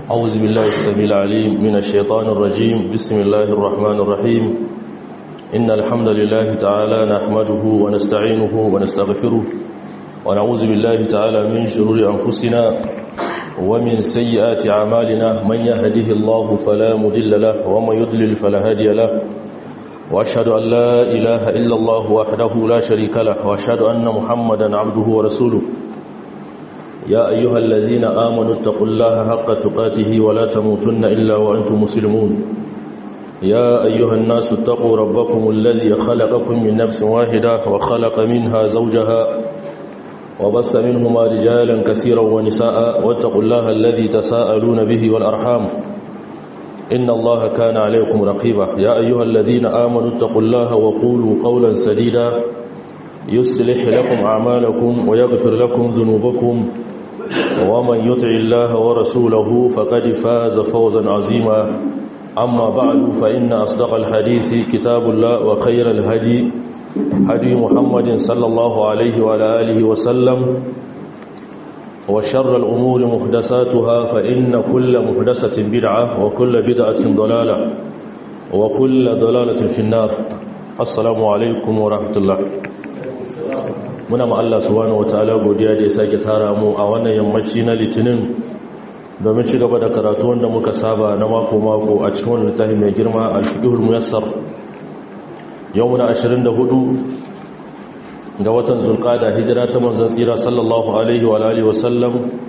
أعوذ بالله السميع العليم من الشيطان الرجيم بسم الله الرحمن الرحيم إن الحمد لله تعالى نحمده ونستعينه ونستغفره ونعوذ بالله تعالى من شرور أنفسنا ومن سيئات أعمالنا من يهده الله فلا مضل له ومن يضلل فلا هادي له وأشهد أن لا إله إلا الله وحده لا شريك له وأشهد أن محمدا عبده ورسوله يا أيها الذين آمنوا اتقوا الله حق تقاته ولا تموتن إلا وأنتم مسلمون يا أيها الناس اتقوا ربكم الذي خلقكم من نفس واحدة وخلق منها زوجها وبث منهما رجالا كثيرا ونساء واتقوا الله الذي تساءلون به والأرحام إن الله كان عليكم رقيبا يا أيها الذين آمنوا اتقوا الله وقولوا قولا سديدا يصلح لكم أعمالكم ويغفر لكم ذنوبكم ومن يطع الله ورسوله فقد فاز فوزا عظيما أما بعد فإن أصدق الحديث كتاب الله وخير الهدي هدي محمد صلى الله عليه وعلى آله وسلم وشر الأمور محدثاتها فإن كل محدثة بدعة وكل بدعة ضلالة وكل ضلالة في النار السلام عليكم ورحمة الله muna ma Allah subhanahu wataala godiya da ya sake tara mu a wannan yammaci na litinin domin ci gaba da karatu wanda muka saba na mako mako a cikin wannan littafi mai girma al-fiqhul muyassar yau muna 24 ga watan zulqada hijira ta manzon tsira sallallahu alaihi wa alihi wasallam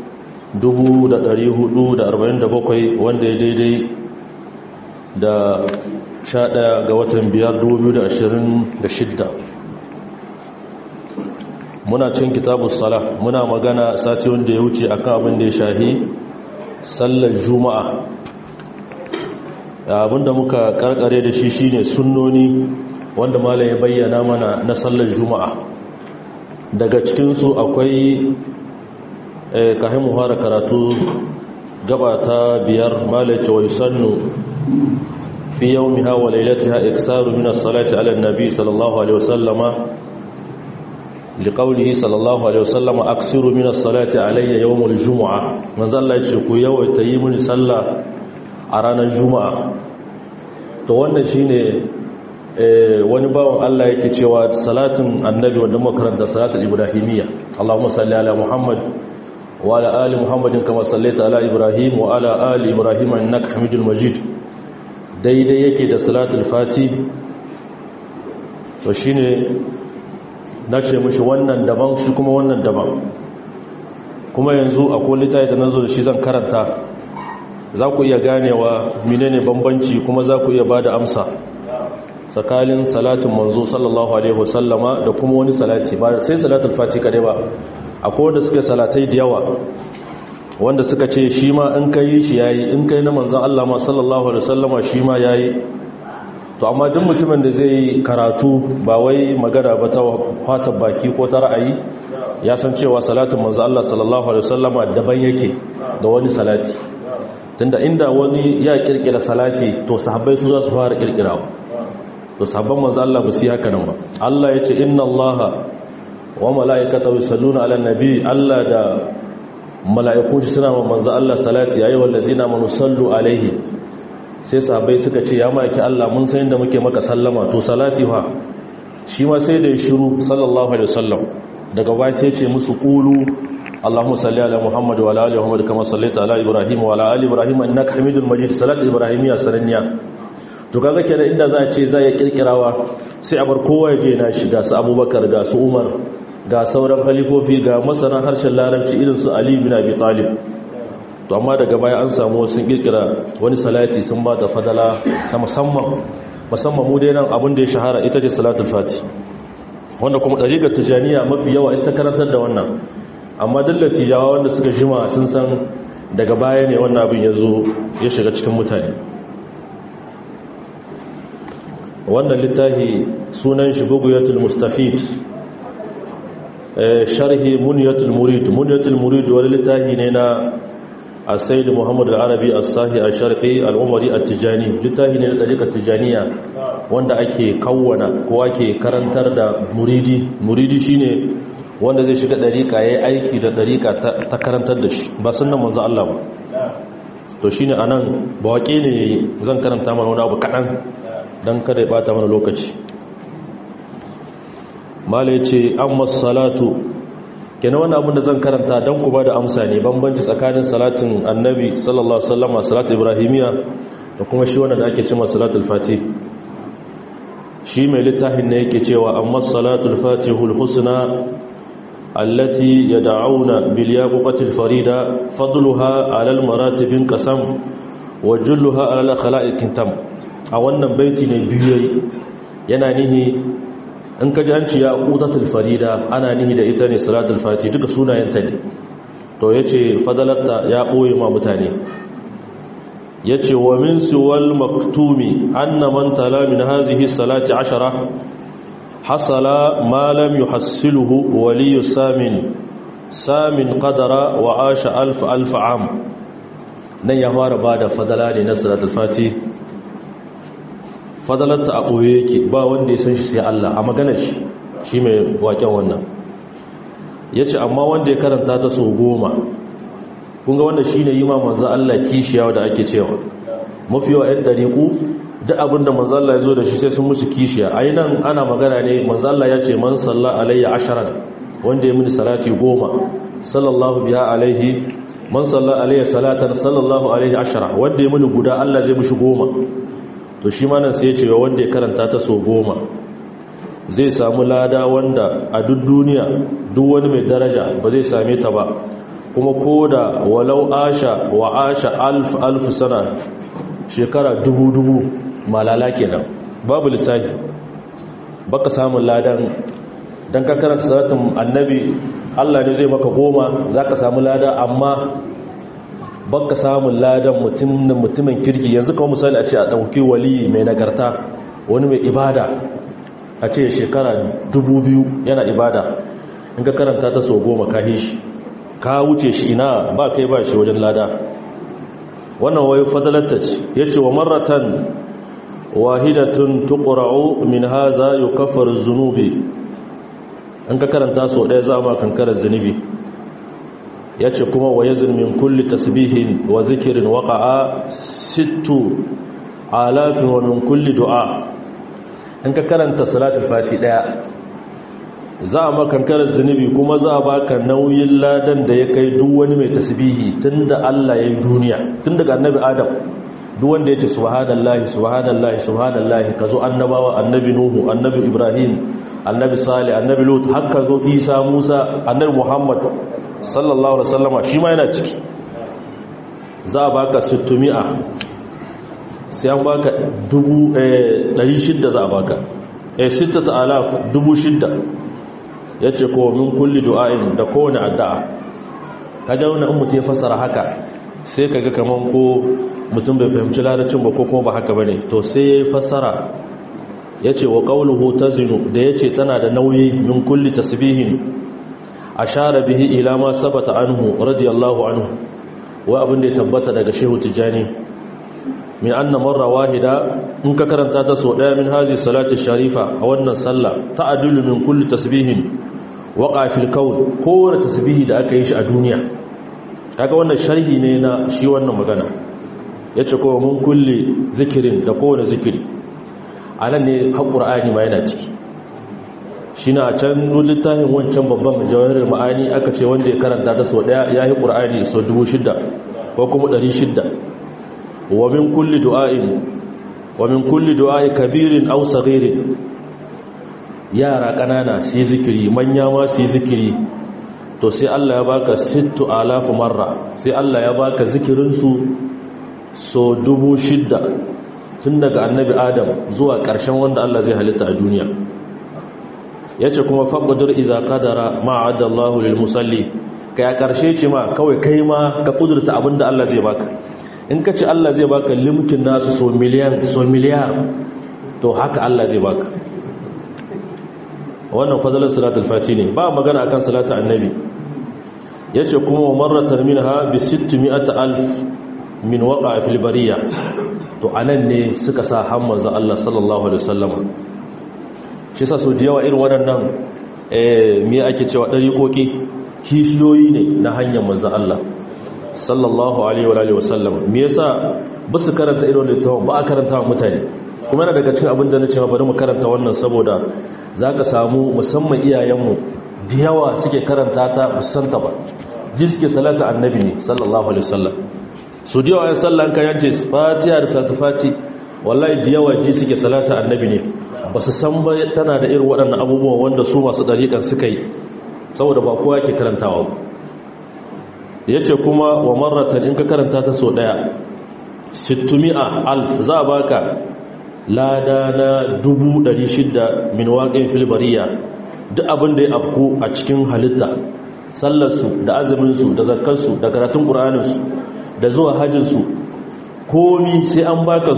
1447 wanda ya daidai da 11 ga watan 5 2026 muna cin kitabu sala muna magana sati wanda ya wuce akan abin da ya shahi sallar juma'a abinda muka karkare da shi shine sunnoni wanda malam ya bayyana mana na sallar juma'a daga cikinsu akwai kahin muhara karatu gaba ta biyar malace wa yusannu fi yawmiha wa lailatiha iksaru min as-salati ala an-nabi sallallahu alaihi wasallama liƙaunihi sallallahu alaihi wasallama aksiru min as-salati alayya yawmul jumu'a manzo Allah yace ku yawaita yi mini sallah a ranar juma'a to wannan shine wani bawon Allah yake cewa salatin annabi wanda muka karanta salatul ibrahimiyya Allahumma salli ala Muhammad wa ala ali Muhammadin kama sallaita ala Ibrahim wa ala ali Ibrahim innaka Hamidul Majid daidai yake da salatul fati to shine na ce mashi wannan daban shi kuma wannan daban kuma yanzu a kolita da na zo da shi zan karanta za ku iya ganewa menene bambanci kuma za ku iya ba da amsa tsakanin salatin manzo sallallahu alaihi wasallama da kuma wani salati ba sai salatul fati kadai ba akwai wanda suka salatai da yawa wanda suka ce shi ma in kai shi yayi in kai na manzon Allah ma sallallahu alaihi wasallama shi ma yayi to amma duk mutumin da zai karatu ba wai magana ba ta fata baki ko ta ra'ayi ya san cewa salatin manzo Allah sallallahu alaihi wasallama daban yake da wani salati tunda inda wani ya kirkira salati to sahabbai su za su fara kirkirawa to sahabban manzo Allah ba su yi haka nan ba Allah yace inna Allaha wa mala'ikatahu yusalluna 'alan nabi Allah da mala'iku suna ma manzo Allah salati ayyuhal ladzina amanu sallu alaihi sai sahabbai suka ce ya maki Allah mun san yadda muke maka sallama to salati fa shi ma sai da ya shiru sallallahu alaihi wasallam daga baya sai ce musu qulu Allahumma salli ala Muhammad wa ala ali Muhammad kama sallaita ala Ibrahim wa ala ali Ibrahim innaka Hamidul Majid salat ibrahimiyya sananniya to kaga kenan inda za a ce za ya kirkirawa sai a bar kowa ya je na shi ga su Abubakar ga su Umar ga sauran khalifofi ga masana harshen larabci irin su Ali bin Abi Talib to amma daga baya an samu wasu kirkira wani salati sun ba ta fadala ta musamman musamman mu dai nan abin da ya shahara ita ce salatul fati wanda kuma dariƙar tijaniya mafi yawa ita karantar da wannan amma dallar tijawa wanda suka jima sun san daga baya ne wannan abin ya zo ya shiga cikin mutane wannan littafi sunan shi buguyatul mustafid sharhi munyatul murid munyatul murid wani littafi ne na السيد محمد العربي الصاحي الشرقي العمري التجاني littafi ne na ɗariƙar tijaniya wanda ake kawwana ko ake karantar da muridi muridi shine wanda zai shiga ɗariƙa ya yi aiki da ɗariƙa ta karantar da shi ba sunan manzo Allah ba to shine anan ba waƙe ne zan karanta mana wani abu kaɗan don kada ya bata mana lokaci mala ya ce an salatu kenan wani abin da zan karanta don ku ba da amsa ne bambanci tsakanin salatin annabi sallallahu ala'uwa salatu ibrahimiya da kuma shi wanda da ake cima salatul fati shi mai littafin ne yake cewa amma salatul fati hulhusna allati ya da'auna biliyakukatul farida fadluha alal maratibin kasam wa julluha alal khala'ikin tam a wannan baiti ne biyu yana nihi in ka ji an ci ya ƙutatul farida ana nihi da ita ne salatul fati duka sunayenta ne to ya ce fadalatta ya ɓoye ma mutane ya ce wa min siwal maktumi anna man tala min hazihi salati ashara hasala ma lam yuhassiluhu waliyu samin samin qadara wa asha alf alf am nan ya fara bada fadala ne na salatul fati fadalarta a ɓoye yake ba wanda ya san shi sai Allah a maganar shi shi mai waken wannan ya ce amma wanda ya karanta ta so goma kunga wanda shi ne yi ma manzan Allah kishiya da ake cewa mafi yawa 'yan ɗariƙu duk abin da manzan Allah ya zo da shi sai sun musu kishiya a nan ana magana ne manzan Allah ya ce man salla alayya asharan wanda ya mini salati goma sallallahu biya alaihi man salla alayya salatan sallallahu alaihi ashara wanda ya mini guda Allah zai mishi goma to shi ma nan sai ya ce wanda ya karanta ta so goma zai samu lada wanda a duk duniya duk wani mai daraja ba zai same ta ba kuma ko da walau asha wa asha alf alf sana shekara dubu dubu malala kenan babu lissafi baka samun ladan dan ka karanta salatin annabi Allah ne zai maka goma zaka samu lada amma baka samun ladan mutumin kirki yanzu kawo misali a ce a ɗauki wali mai nagarta wani mai ibada a ce shekara dubu biyu yana ibada in ka karanta ta sau goma ka shi ka wuce shi ina ba kai ba shi wajen lada wannan wai fadalatta ya ce wa maratan wahidatun tuqra'u min haza yukaffar zunubi in ka karanta sau ɗaya za ma kankarar zunubi ya ce kuma wa yazin min kulli tasbihin wa zikirin waƙa'a sittu alafin wa min kulli du'a in ka karanta salatul fati ɗaya za a makankarar zunubi kuma za a baka nauyin ladan da ya kai duk wani mai tasbihi tun da Allah ya yi duniya tun daga annabi adam duk wanda ya ce subhanallahi subhanallahi subhanallahi ka zo annabawa annabi nuhu annabi ibrahim annabi salih annabi lut har ka zo isa musa annabi muhammad sallallahu alaihi wasallama shi ma yana ciki za a baka 600 sai an baka 600 za a baka eh 6000 600 yace ko min kulli du'ain da kowane addu'a kaga wannan in mutum ya fassara haka sai kaga kaman ko mutum bai fahimci larabcin ba ko kuma ba haka bane to sai ya fassara yace wa qawluhu tazinu da yace tana da nauyi min kulli tasbihin ashara bihi ila ma sabata anhu radiyallahu anhu wa abin da ya tabbata daga shehu tijani min anna marra wahida in ka karanta ta so daya min hazi salati sharifa a wannan sallah ta'dilu min kulli tasbihin waqa fil kawn kowace tasbihi da aka yi shi a duniya kaga wannan sharhi ne na shi wannan magana yace ko mun kulli zikirin da kowane zikiri anan ne alqur'ani ma yana ciki shi na can littafin wancan babban jawahirar ma'ani aka ce wanda ya karanta ta sau daya ya yi ƙur'ani sau dubu shida ko kuma ɗari shida wa min kulli du'a'in wa min kulli du'a'i kabirin aw saghirin yara ƙanana su yi zikiri manya ma su yi zikiri to sai Allah ya baka sittu alafu marra sai Allah ya baka zikirinsu so dubu shida tun daga annabi adam zuwa ƙarshen wanda Allah zai halitta a duniya ya ce kuma faƙudur iza ƙadara ma'adallahu lil musalli ka ya ƙarshe ce ma kawai kai ma ka ƙudurta abinda Allah zai baka in ka ce Allah zai baka limkin nasu so miliyan so miliyar to haka Allah zai baka wannan fadalar salatul fati ne ba magana akan salatu annabi yace kuma marratan minha bi 600 alf min waqa fil bariya to anan ne suka sa hammanza Allah sallallahu alaihi wasallam shi sa so yawa irin waɗannan eh me ake cewa dariƙoƙi kishiyoyi ne na hanyar manzo Allah sallallahu alaihi wa alihi wasallam me yasa ba su karanta irin littafin ba a karanta wa mutane kuma yana daga cikin abin da na ce bari mu karanta wannan saboda zaka samu musamman iyayenmu da yawa suke karanta ta musanta ba ji suke salata annabi ne sallallahu alaihi wasallam su da yawa sallan kan yace fatiha da salatu fati wallahi da yawa ji suke salata annabi ne ba su san ba tana da irin waɗannan abubuwan wanda su masu dariƙan suka yi saboda ba kowa ke karantawa ba yace kuma wa marratan in ka karanta ta so daya 600 alf za baka lada na 600 min waqin fil bariya duk abin da ya afku a cikin halitta sallarsu da azuminsu da zakkarsu da karatun ƙur'aninsu da zuwa hajjinsu komi sai an baka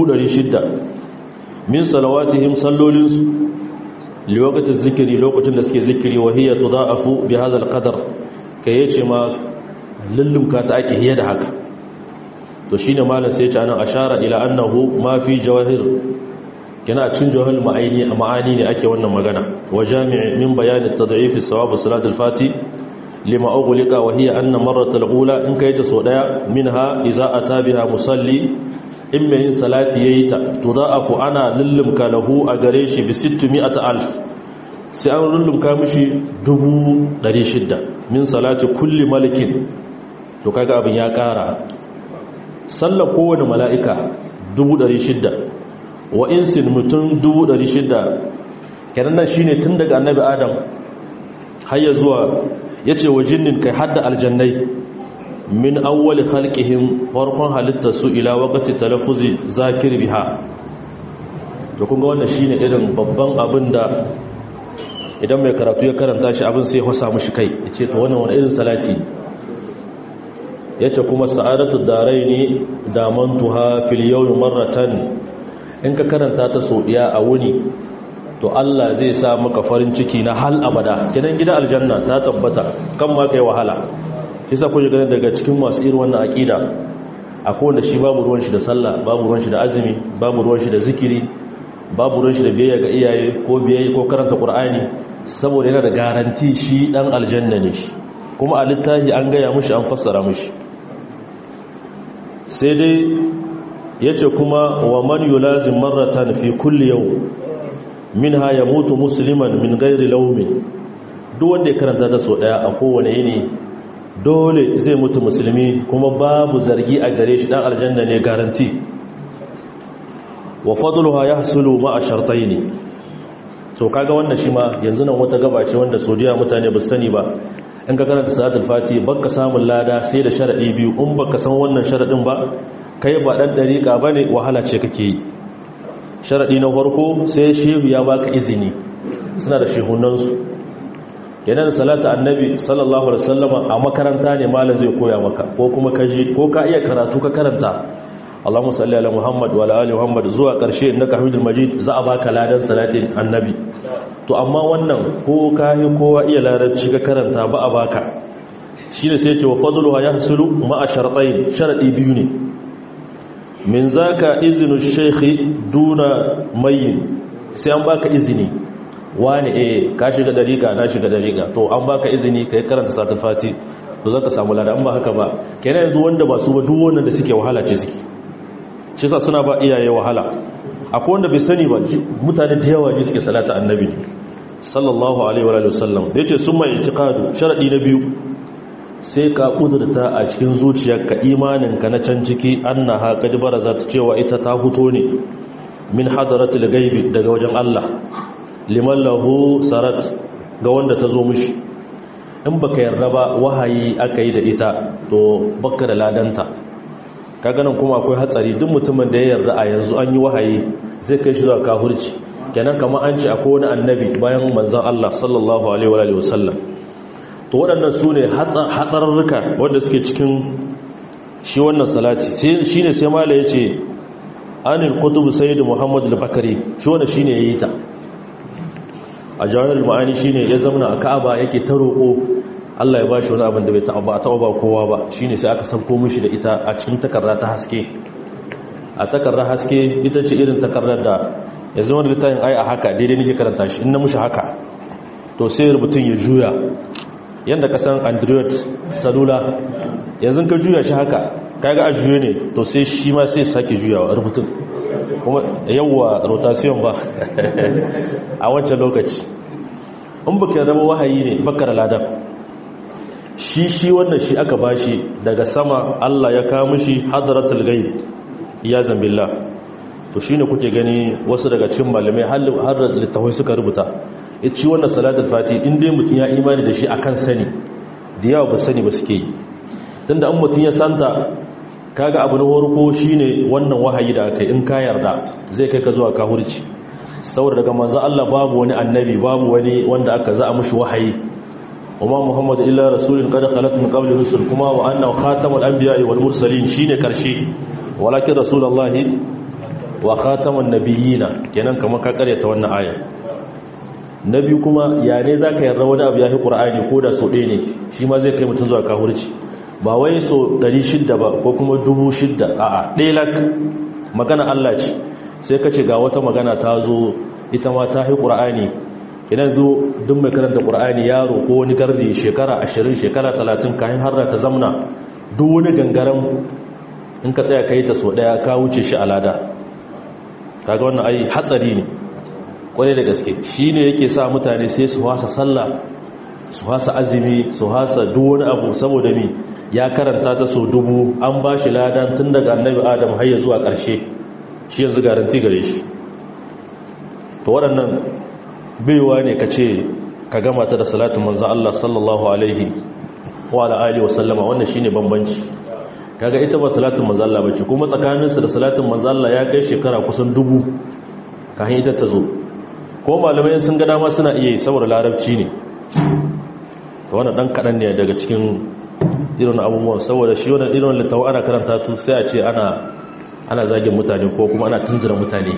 600 min salawatihim sallolinsu lokacin zikiri lokacin da suke zikiri wahiyar tuda'afu bi hazal qadar kai yace ma lullumka ta ake hiya da haka to shine malam sai ya ce anan ashara ila annahu ma fi jawahir kina cikin jawahir ma'ani ma'ani ne ake wannan magana wa jami' min bayan at-tad'if sawab salat al-fati lima ughliqa wa hiya anna marrat al-ula in kai ta so daya minha idza ata biha musalli in mai yin salati yayi ta tuda'afu ana lullumka lahu a gare shi bi 600000 sai an lullumka mishi 600 min salati kulli malikin to kaga abin ya kara sallar kowane mala'ika 600 wa insin mutum 600 kenan nan shine tun daga annabi adam har ya zuwa yace wa jinnin kai hadda aljannai min awwali khalqihim farkon halitta su ila waqti talaffuzi zakir biha to kun ga wannan shine irin babban abin da idan mai karatu ya karanta shi abin sai ya hosa mushi kai yace to wannan wani irin salati yace kuma sa'adatu daraini damantuha fil yawmi marratan in ka karanta ta so diya a wuni to Allah zai sa maka farin ciki na hal abada kidan gidan aljanna ta tabbata kan ma kai wahala kisa ku ji ganin daga cikin masu irin wannan akida akwai wanda shi babu ruwan shi da sallah babu ruwan shi da azumi babu ruwan shi da zikiri babu ruwan shi da biyayya ga iyaye ko biyayya ko karanta qur'ani saboda yana da garanti shi dan aljanna ne shi kuma a littafi an gaya mushi an fassara mushi sai dai yace kuma wa man yulazim marratan fi kulli yawm minha yamutu musliman min ghairi lawmin duk wanda ya karanta ta so daya a kowane yini dole zai mutu musulmi kuma babu zargi a gare shi dan aljanna ne garanti wa fadluha yahsulu ma'a shartayn to kaga wannan shi ma yanzu nan wata gaba ce wanda sodiya mutane ba sani ba in ka karanta salatul fati baka samun lada sai da sharadi biyu in baka san wannan sharadin ba kai ba dan dariƙa bane wahala ce kake yi sharadi na farko sai shehu ya baka izini suna da shehunansu kenan salatu annabi sallallahu alaihi wasallama a makaranta ne malam zai koya maka ko kuma ka ji ko ka iya karatu ka karanta Allahumma salli ala Muhammad wa ala ali Muhammad zuwa karshe innaka Hamidul Majid za a baka ladan salatin annabi to amma wannan ko ka yi kowa iya larabci ka karanta ba a baka shine sai ce wa fadluha yahsulu ma'a shartayn sharadi biyu ne min zaka izinu shaykhi duna mayyin sai an baka izini wani eh ka shiga dariƙa na shiga dariƙa to an baka izini kai karanta satul fati to zaka samu lada an ba haka ba kenan yanzu wanda ba su ba duk wanda da suke wahala ce suke shi yasa suna ba iyaye wahala akwai wanda bai sani ba mutane da yawa ji suke salata annabi sallallahu alaihi wa alihi wasallam da yace summa i'tiqadu sharadi na biyu sai ka kudurta a cikin zuciyarka imaninka na can ciki annaha qad barazat cewa ita ta fito ne min hadaratul ghaibi daga wajen Allah liman lahu sarat ga wanda ta zo mishi in baka yarda ba wahayi aka yi da ita to baka da ladanta kaga nan kuma akwai hatsari duk mutumin da ya yarda a yanzu an yi wahayi zai kai shi zuwa kafirci kenan kamar an ce akwai wani annabi bayan manzon Allah sallallahu alaihi wa alihi wasallam to waɗannan su ne hatsararruka wanda suke cikin shi wannan salati shine sai mala yace anil kutub sayyid muhammad al-bakari shi wannan shine yayi ta a jawahirul ma'ani shine ya zamana a Ka'aba yake ta roƙo Allah ya bashi wani abin da bai taɓa taɓa ba kowa ba shine sai aka sauko mishi da ita a cikin takarda ta haske a takardar haske ita ce irin takardar da ya zama da littafin ai a haka daidai nake karanta shi in na mushi haka to sai rubutun ya juya yanda ka san android salula yanzu ka juya shi haka kaga a juye ne to sai shi ma sai sake juyawa rubutun kuma yawwa rotation ba a wancan lokaci in baka raba wahayi ne bakar ladan shi shi wannan shi aka bashi daga sama Allah ya kawo mishi hadratul ghaib ya zambilla to shine kuke gani wasu daga cikin malamai har da littafai suka rubuta ita shi wannan salatul fati in dai mutum ya imani da shi akan sani da yawa ba sani ba suke yi tunda an mutum ya santa kaga abu na farko shine wannan wahayi da aka in ka yarda zai kai ka zuwa kahurci saboda daga manzo Allah babu wani annabi babu wani wanda aka za a mushi wahayi وما محمد إلا رسول قد خلت من قبل رسل كما وأنه خاتم الأنبياء والمرسلين شين كرشي ولكن رسول الله وخاتم النبيين kenan kamar ka karyata wannan aya nabi kuma ya ne zaka yarda wani abu yafi qur'ani ko da so ɗaya ne shi ma zai kai mutun zuwa kafirci ba wai so 600 ba ko kuma 6000 a'a ɗaya lak magana Allah ce sai kace ga wata magana ta zo ita ma ta fi qur'ani idan zo duk mai karanta ƙur'ani yaro ko wani gardi shekara ashirin shekara talatin kayan har ta zamna duk wani gangaren in ka tsaya ka yi ta so ɗaya ka wuce shi alada kaga wannan ai hatsari ne kwarai da gaske shi ne yake sa mutane sai su hasa sallah su hasa azumi su hasa duk wani abu saboda mi ya karanta ta so dubu an ba shi ladan tun daga annabi adam har ya zuwa ƙarshe shi yanzu garanti gare shi to waɗannan baiwa ne ka ce ka gama ta da salatin manzan Allah sallallahu alaihi wa ala'ali wa sallama wannan shi ne bambanci kaga ita ba salatin manzan Allah bace kuma tsakaninsa da salatin manzan Allah ya kai shekara kusan dubu kayan ita ta zo ko malamai sun ga dama suna iya yi saboda larabci ne to wannan dan kaɗan ne daga cikin irin abubuwan saboda shi wannan irin littawa ana karanta tu sai a ce ana ana zagin mutane ko kuma ana tunzura mutane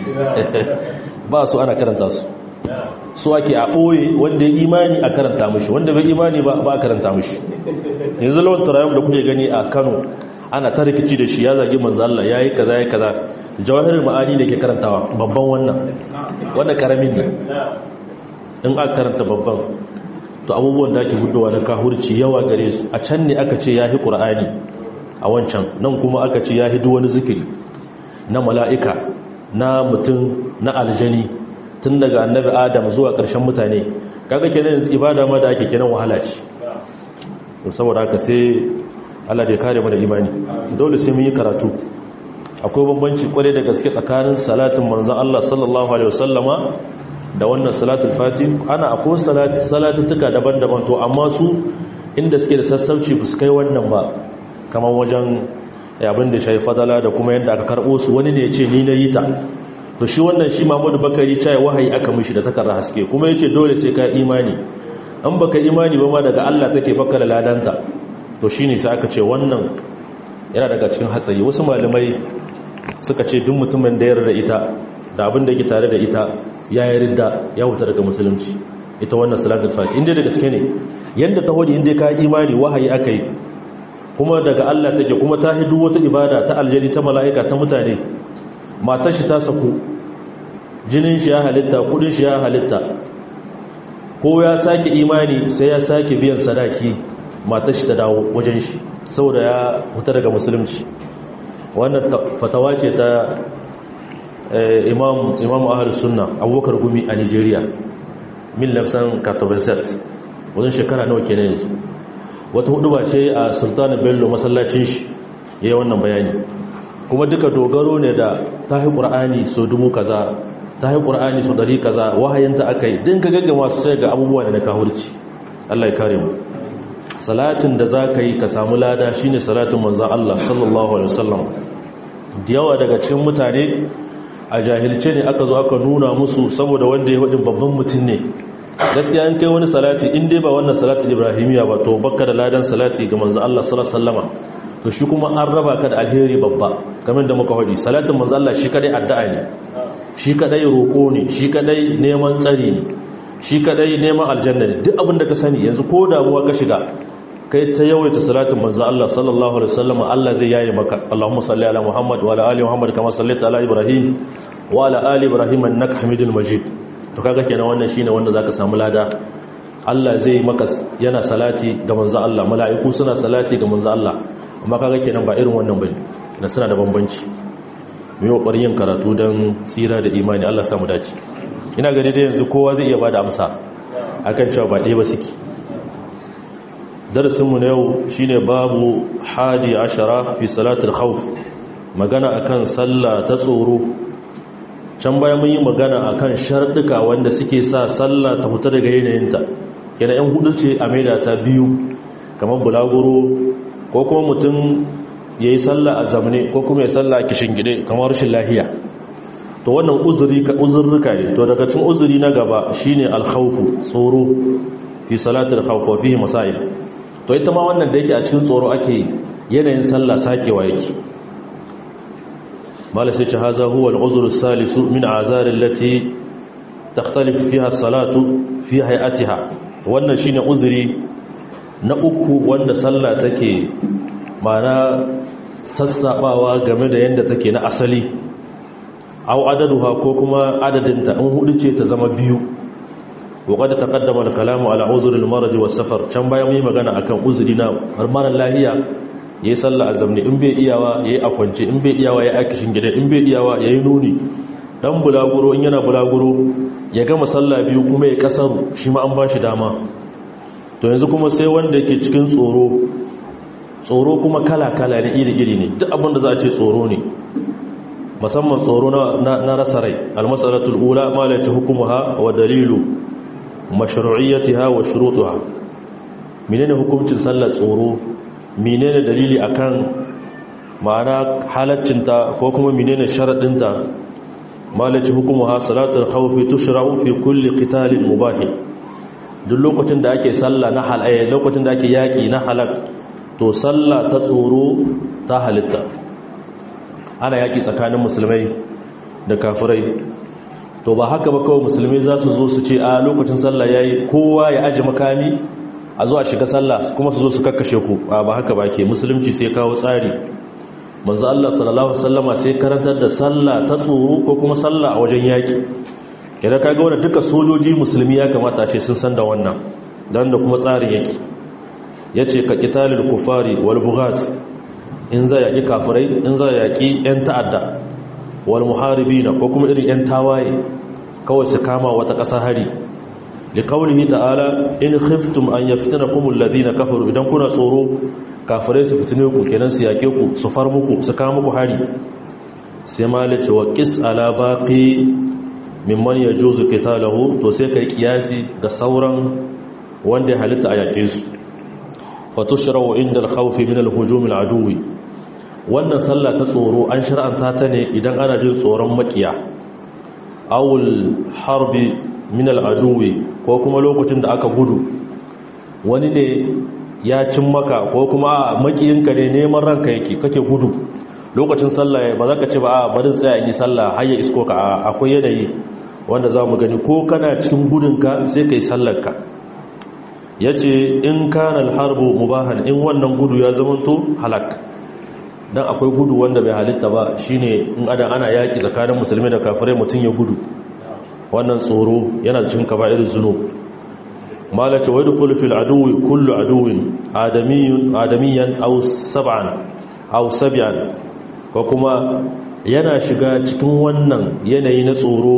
ba su ana karanta su su ake a ɓoye wanda ya imani a karanta mashi wanda bai imani ba ba a karanta mashi yanzu lawan turayen da kuke gani a kano ana ta rikici da shi ya zagi manzo Allah ya yi kaza ya kaza jawahirin ma'ani da ke karantawa babban wannan wanda karamin ne in aka karanta babban to abubuwan da ake hudowa na kahurci yawa gare su a can ne aka ce ya fi ƙur'ani a wancan nan kuma aka ce ya fi wani zikiri na mala'ika na mutum na aljani tun daga annabi adam zuwa ƙarshen mutane kaga kenan yanzu ibada ma da ake kenan wahala ce saboda haka sai Allah da ya kare mana imani dole sai mun yi karatu akwai bambanci kwarai da gaske tsakanin salatin manzon Allah sallallahu alaihi wasallama da wannan salatul fati ana akwai salatuttuka daban-daban to amma su inda suke da sassauci ba su kai wannan ba kamar wajen abin da shayi fadala da kuma yadda aka karɓo su wani ne ya ce ni na yi ta to shi wannan shi Muhammadu Bakari cai wahayi aka mishi da takarda haske kuma yace dole sai ka imani an baka imani ba ma daga Allah take fakkara ladanta to shine sai aka ce wannan yana daga cikin hatsari wasu malamai suka ce duk mutumin da ya yarda ita da abin da yake tare da ita ya yarda ya huta daga musulunci ita wannan salatul fati inda da gaske ne yanda ta hodi inda ka imani wahayi aka yi kuma daga Allah take kuma ta hidu wata ibada ta aljani ta mala'ika ta mutane matar shi ta saku jinin shi ya halitta kudin shi ya halitta ko ya sake imani sai ya sake biyan sadaki matar shi ta dawo wajen shi saboda ya huta daga musulunci wannan fatawa ce ta imam imam ahlus sunna abubakar gumi a nigeria min lafsan katobenset wajen shekara nawa kenan yanzu wata hudu ba ce a sultan bello masallacin shi yayin wannan bayani kuma duka dogaro ne da tahi qur'ani so dubu kaza tahi qur'ani so dari kaza wahayinta akai din ka gaggama su sai ga abubuwa da na kahurci Allah ya kare mu salatin da zaka yi ka samu lada shine salatin manzon Allah sallallahu alaihi wasallam da yawa daga cikin mutane a jahilce ne aka zo aka nuna musu saboda wanda ya wadin babban mutum ne gaskiya an kai wani salati in dai ba wannan salatin ibrahimiya ba to bakka da ladan salati ga manzon Allah sallallahu alaihi wasallama to shi kuma an raba ka da alheri babba kamar da muka faɗi salatin manzo Allah shi kadai addu'a ne shi kadai roko ne shi kadai neman tsari ne shi kadai neman aljanna ne duk abin da ka sani yanzu ko damuwa ka shiga kai ta yawaita salatin manzo Allah sallallahu alaihi wasallam Allah zai yaye maka Allahumma salli ala Muhammad wa ala ali Muhammad kama sallaita ala Ibrahim wa ala ali Ibrahim innaka Hamidul Majid to kaga kenan wannan shine wanda zaka samu lada Allah zai maka yana salati ga manzo Allah mala'iku suna salati ga manzo Allah amma kaga kenan ba irin wannan bane na suna da bambanci mu yi ƙoƙarin yin karatu don tsira da imani Allah samu dace ina gani da yanzu kowa zai iya bada amsa akan cewa ba ɗaya ba suke darasinmu na yau shine babu hadi ashara fi salatul khawf magana akan sallah ta tsoro can baya mun yi magana akan sharɗuka wanda suke sa sallah ta fita daga yanayinta yana yan hudu ce a maida ta biyu kamar bulaguro ko kuma mutum ya yi sallah a zamane ko kuma ya sallah a kishin gide kamar rashin lahiya to wannan uzurruka ne to daga cin uzuri na gaba shine alkhawfu tsoro fi salatul khawf wa fihi masail to ita ma wannan da yake a cikin tsoro ake yanayin sallah sakewa yake mala sai ce haza huwa al-uzru salisu min azar allati takhtalifu fiha as-salatu fi hay'atiha wannan shine uzuri na uku wanda sallah take mana sassabawa game da yanda take na asali aw adaduha ko kuma adadinta in hudu ce ta zama biyu وقد تقدم الكلام على عذر المرض والسفر can bayan mun yi magana akan uzuri na marar lahiya yayi sallah azamni in bai iyawa yayi akwance in bai iyawa yayi akishin gida in bai iyawa yayi nuni dan bulaguro in yana bulaguro ya gama sallah biyu kuma ya kasaru shi ma an bashi dama to yanzu kuma sai wanda yake cikin tsoro tsoro kuma kala kala ne iri iri ne duk abin da za a ce tsoro ne musamman tsoro na rasa rai almasalatul ula ma la hukumuha wa dalilu mashru'iyyatiha wa shurutuha menene hukuncin sallar tsoro menene dalili akan ma'ana halaccinta ko kuma menene sharadinta malaci hukumuha salatul khawfi tushra'u fi kulli qitalin mubah duk lokacin da ake sallah na halaya lokacin da ake yaki na halak to sallah ta tsoro ta halitta ana yaki tsakanin musulmai da kafirai to ba haka ba kawai musulmi za su zo su ce a lokacin sallah ya yi kowa ya aji makami a zo a shiga sallah kuma su zo su kakkashe ku ba haka ba ke musulunci sai kawo tsari manzo Allah sallallahu sallama sai karantar da sallah ta tsoro ko kuma sallah a wajen yaki idan ka ga wannan duka sojoji musulmi ya kamata ce sun san da wannan dan da kuma tsarin yake yace ka qitalul kufari wal bughat in za yaki kafirai in za yaki yan ta'adda wal muharibina ko kuma irin yan tawaye kawai su kama wata ƙasa hari li qawlihi ta'ala in khiftum an yaftinakum alladhina kafaru idan kuna tsoro kafirai su fitine ku kenan su yake ku su far muku su kama muku hari sai malice wa qis ala baqi mimman yajuzu qitaluhu to sai kai kiyasi ga sauran wanda ya halitta a yake su fa tushra'u inda al-khawf min al-hujum al-aduwi wannan sallah ta tsoro an shar'anta ta ne idan ana jin tsoron makiya awul harbi min al'aduwi ko kuma lokacin da aka gudu wani ne ya cin maka ko kuma makiyinka ne neman ranka yake kake gudu lokacin sallah ba za ka ce ba a barin tsaya yi sallah har ya isko ka akwai yanayi wanda za mu gani ko kana cikin gudunka sai ka yi sallarka ya ce in kanal harbu mubahan in wannan gudu ya zamanto halak dan akwai gudu wanda bai halitta ba shine in adan ana yaki tsakanin musulmi da kafirai mutun ya gudu wannan tsoro yana cikin kaba'ir zunub malaka wa yadkhulu fil aduwi kullu aduwin adamiyyun adamiyyan aw sab'an aw sab'an ko kuma yana shiga cikin wannan yanayi na tsoro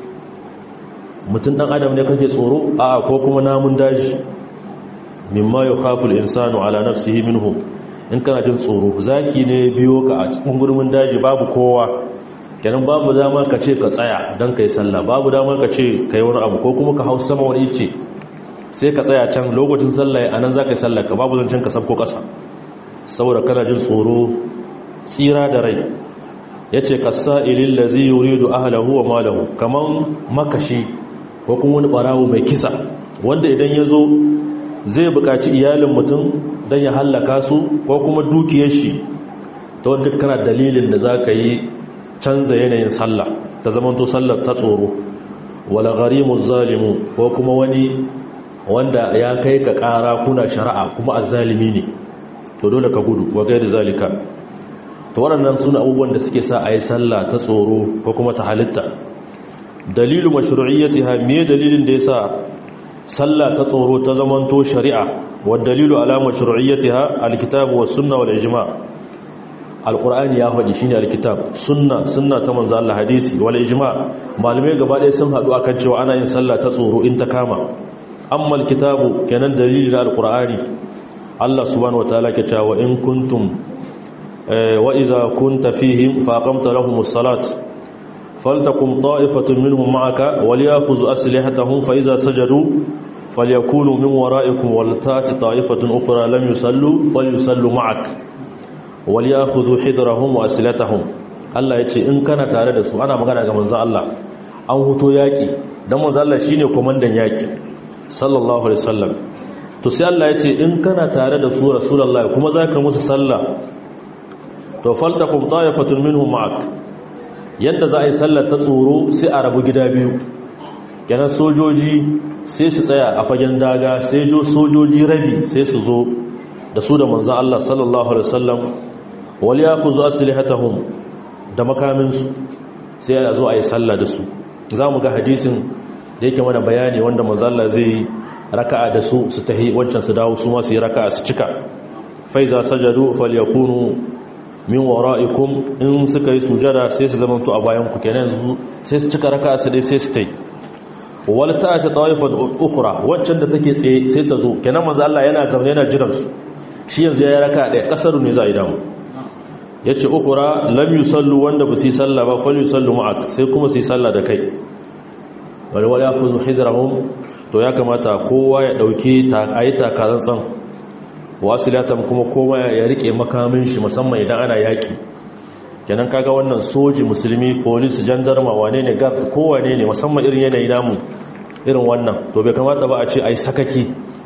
mutun dan adam ne kake tsoro a ko kuma namun daji mimma yukhafu al insanu ala nafsihi minhum in kana jin tsoro zaki ne biyo ka a cikin gurmin daji babu kowa kenan babu damar ka ce ka tsaya don ka yi sallah babu damar ka ce ka yi wani abu ko kuma ka hau sama wani ice sai ka tsaya can lokacin sallah a nan za ka yi sallah ka babu zancen ka sabko ƙasa saboda kana jin tsoro tsira da rai ya ce ka sa'ilin da zai yuri da ahalahu wa malahu kamar makashi ko kuma wani ɓarawo mai kisa wanda idan ya zo zai buƙaci iyalin mutum don ya hallaka su ko kuma dukiyar shi ta wadda kana dalilin da za ka yi canza yanayin sallah ta zamanto sallar ta tsoro wala gharimu zalimu ko kuma wani wanda ya kai ka ƙara kuna shari'a kuma azzalimi ne to dole ka gudu wa gaida zalika to waɗannan suna abubuwan da suke sa a yi sallah ta tsoro ko kuma ta halitta dalilu mashru'iyyatiha me dalilin da yasa sallah ta tsoro ta zamanto shari'a والدليل على مشروعيتها الكتاب والسنة والإجماع القرآن يا هدي شيني الكتاب سنة سنة تمنز الله حديثي والإجماع معلومة قبل يسمى هدو أكد شو أنا إن صلى تصور إن تكاما أما الكتاب كان دليل على القرآن الله سبحانه وتعالى كتا وإن كنتم وإذا كنت فيهم فأقمت لهم الصلاة فلتقم طائفة منهم معك وليأخذوا أسلحتهم فإذا سجدوا فليكونوا من ورائكم ولتأتي طائفة أخرى لم يصلوا فليصلوا معك وليأخذوا حذرهم وأسلحتهم Allah ya ce in kana tare da su ana magana ga manzo Allah an huto yaki dan manzo Allah shine komandan yaki sallallahu alaihi wasallam to sai Allah ya ce in kana tare da su rasulullahi kuma zaka musu sallah to faltakum ta'ifatun minhum ma'ak yadda za a yi sallar ta tsoro sai a rabu gida biyu kenan sojoji sai su tsaya a fagen daga sai jo sojoji rabi sai su zo da su da manzan Allah sallallahu alaihi wasallam wal yaquzu aslihatahum da makaminsu sai a zo a yi sallah da su za mu ga hadisin da yake mana bayani wanda manzan Allah zai raka'a da su su tahi wancan su dawo su ma su yi raka'a su cika faiza sajadu falyakunu min wara'ikum in suka yi sujada sai su zamanto a bayan ku kenan sai su cika raka'a su dai sai su tai wal ta'ati ta'ifat ukhra waccan da take tsaye sai ta zo kenan manzo Allah yana zaune yana jiran su shi yanzu ya raka ɗaya kasaru ne za a yi damu yace ukhra lam yusallu wanda ba su yi sallah ba fal yusallu ma'ak sai kuma su yi sallah da kai wal wal yakhudhu hizrahum to ya kamata kowa ya dauki ta ayi takaransan wasilatan kuma kowa ya rike makamin shi musamman idan ana yaki kenan kaga wannan soji musulmi police jandarma wane ne gar kowane ne musamman irin yanayi namu irin wannan to bai kamata ba a ce ai sakaki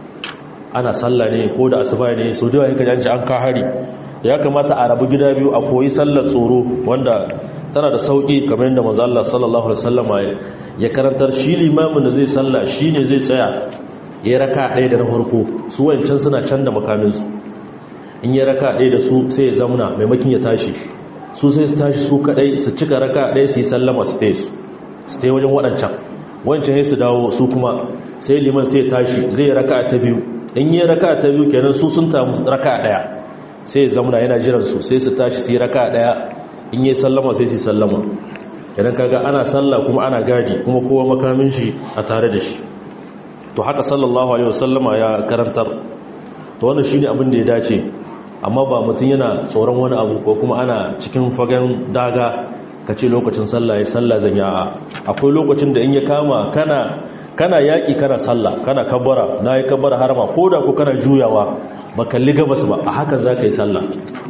ana sallah ne ko da asuba ne so da yake janci an ka hari ya kamata a rabu gida biyu a koyi sallar tsoro wanda tana da sauki kamar yadda manzo Allah sallallahu alaihi wasallam ya karantar shi limamin da zai sallah shine zai tsaya ya raka ɗaya da na farko su wancan suna can da makaminsu in ya raka ɗaya da su sai ya zamuna maimakin ya tashi su sai su tashi su kaɗai su cika raka ɗaya su yi sallama su tai su su tai wajen waɗancan wancan ya su dawo su kuma sai liman sai ya tashi zai yi raka ta biyu in yi raka ta biyu kenan su sun tamu raka ɗaya sai ya zamuna yana jiran su sai su tashi su yi raka ɗaya in yi sallama sai su yi sallama kenan kaga ana sallah kuma ana gadi kuma kowa makamin shi a tare da shi to haka sallallahu alaihi wasallama ya karantar to wannan shine abin da ya dace amma ba mutum yana tsoron wani abu ko kuma ana cikin fagen daga kace lokacin sallah ya sallah zan ya akwai lokacin da in ya kama kana kana yaki kana sallah kana kabbara nayi kabbara harama koda ko kana juyawa ba kalli gabas ba a haka zaka yi sallah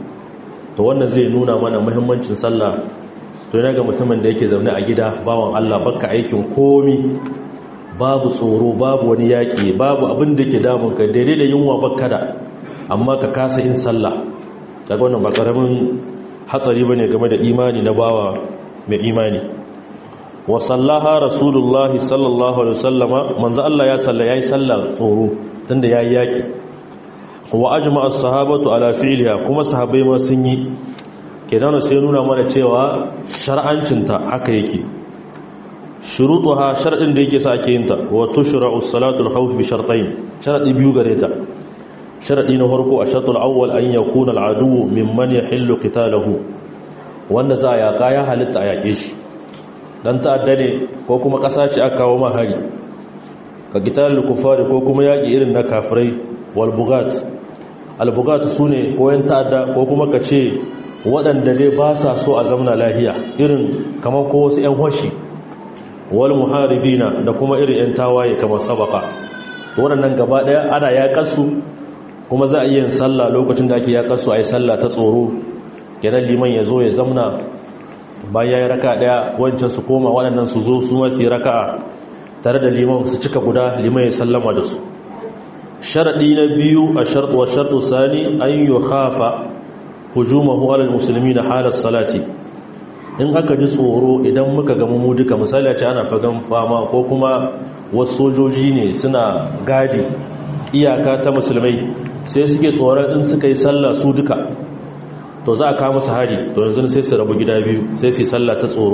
to wannan zai nuna mana muhimmancin sallah to yana ga mutumin da yake zaune a gida bawan Allah baka aikin komi babu tsoro babu wani yaƙi babu abin da ke damunka daidai da yunwa bakada amma ka kasa yin sallah daga wannan ba ƙaramin hatsari bane game da imani na bawa mai imani wa sallaha rasulullahi sallallahu alaihi wasallama manzo Allah ya salla yayi sallah tsoro tunda yayi yaki wa ajma'a as-sahabatu ala fi'liha kuma sahabbai ma sun yi kenan sai nuna mana cewa shar'ancinta haka yake shurutuha shar'in da yake sa ake yin ta wa tushra'u salatul khawf bi shartayn sharadi biyu gare ta sharadi na farko a shartul awwal an yakuna al'adu mimman yahillu qitaluhu wanda za ya kaya halitta a yake shi dan ta'adda ne ko kuma kasa ce aka kawo mahari ka qitalul kufari ko kuma yaki irin na kafirai wal bugat al bugat sune ko yan ta'adda ko kuma kace waɗanda dai ba sa so a zamna lahiya irin kamar ko wasu 'yan hoshi wal muharibina da kuma irin 'yan tawaye kamar sabaka waɗannan gaba ɗaya ana yaƙarsu kuma za a yi yin sallah lokacin da ake yaƙarsu a yi sallah ta tsoro kenan liman ya zo ya zamna bayan ya yi raka ɗaya wancan su koma waɗannan su zo su masu yi raka tare da liman su cika guda liman ya sallama da su sharaɗi na biyu a sharɗu wa sharɗu sani an yi hafa hujumahu alal musulmi na halar salati in aka ji tsoro idan muka gamu mu duka misali a ce ana fagan fama ko kuma wasu sojoji ne suna gadi iyaka ta musulmai sai suke tsoron in suka yi sallah su duka to za a kawo musu hari to yanzu sai su rabu gida biyu sai su yi sallah ta tsoro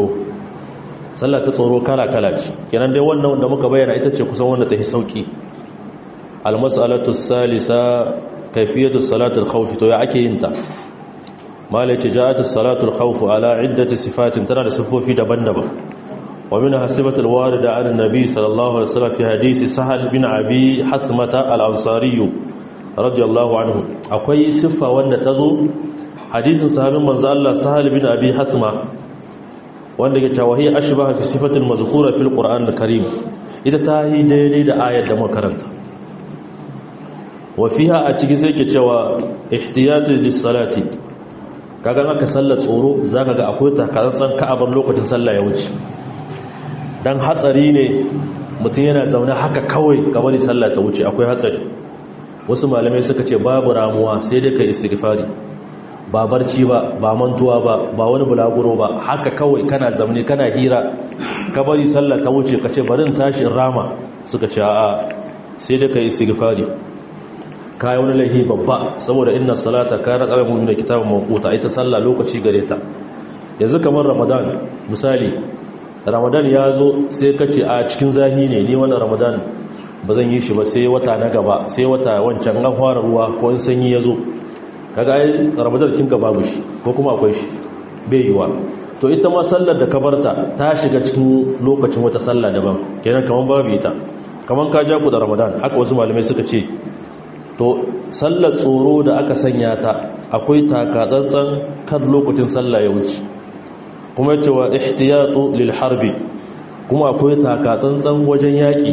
sallah ta tsoro kala kala ce kenan dai wannan wanda muka bayyana ita ce kusan wanda ta yi sauki almas'alatu salisa kayfiyatu salatul khawf to ya ake yin ta malaci ja'at as-salatul khawf ala iddati sifatin tana da sifofi daban-daban wa min hasibatul warida an nabi sallallahu alaihi wasallam fi hadisi sahal bin abi hasmata al-ansari radiyallahu anhu akwai siffa wanda tazo hadisin sahabin manzo Allah sahal bin abi hasma wanda ke cewa hiya ashbaha fi sifatil mazkura fil qur'an al-karim ita ta yi daidai da ayar da makaranta wa fiha a ciki sai ke cewa ihtiyatu lis-salati kaga aka sallar tsoro zaka ga akwai takatsantsan ka'abar lokacin sallah ya wuce dan hatsari ne mutum yana zaune haka kawai kamar sallah ta wuce akwai hatsari wasu malamai suka ce babu ramuwa sai dai kai istighfari ba barci ba ba mantuwa ba ba wani bulaguro ba haka kawai kana zaune kana hira ka bari sallah ta wuce ka ce bari in tashi in rama suka ce a'a sai dai kai istighfari kayi wani laihi babba saboda inna salata kana qalamu min kitabin mawquta ita sallah lokaci gare ta yanzu kamar ramadan misali ramadan ya zo sai kace a cikin zahi ne ni wannan ramadan ba zan yi shi ba sai wata na gaba sai wata wancan an fara ruwa ko in sanyi ya zo kaga ai ramadan kin ga babu shi ko kuma akwai shi bai yiwa to ita ma sallar da ka barta ta shiga cikin lokacin wata sallah daban kenan kaman babu ita kaman ka ja ku da ramadan haka wasu malamai suka ce to sallar tsoro da aka sanya ta akwai takatsantsan kan lokacin sallah ya wuce kuma yace wa ihtiyatu lil harbi kuma akwai takatsantsan wajen yaki